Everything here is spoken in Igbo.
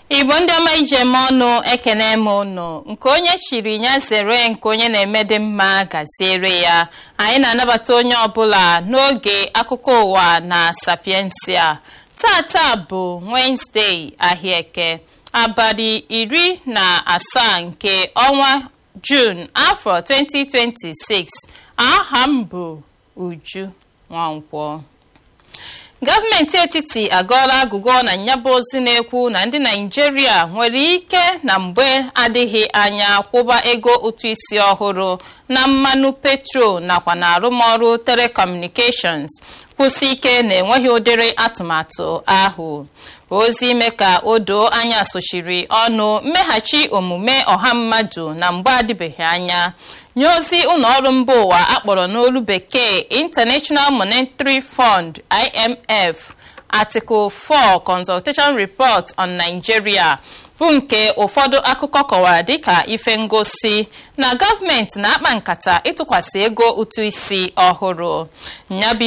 igbo ndị ọma ije eme ọnụ ekene m ụnụ nke onye chiri ya zere nke onye na-eme dị mma gaziere ya anyị na-anabata onye ọbụla n'oge akụkọ ụwa na sapiensia tata bụ wenezdee ahịaeke abalị iri na asaa nke ọnwa jun afọ 2026 aha m bụ uju nwankwọ gọọmenti etiti agọọla agụgọ na nyaba ozi na-ekwu na ndị naijiria nwere ike na mgbe adịghị anya kwụba ego ụtụ isi ọhụrụ na mmanụ petrol nakwa na arụmọrụ telecommunications kwụsị ike na-enweghị ụdịrị atụmatụ ahụ ozi ime ka o doo anya sochiri ọnụ mmeghachi omume ọha mmadụ na mgbe adịbeghị anya nye ozi ụlọọrụ mba ụwa akpọrọ n'olu bekee international monetary fund imf article 4 consultation report on nigeria bụ nke ụfọdụ akụkọ kọwara dịka ife ngosi na gọọmenti na-akpa nkata ịtụkwasị ego ụtụ isi ọhụrụ nyabụ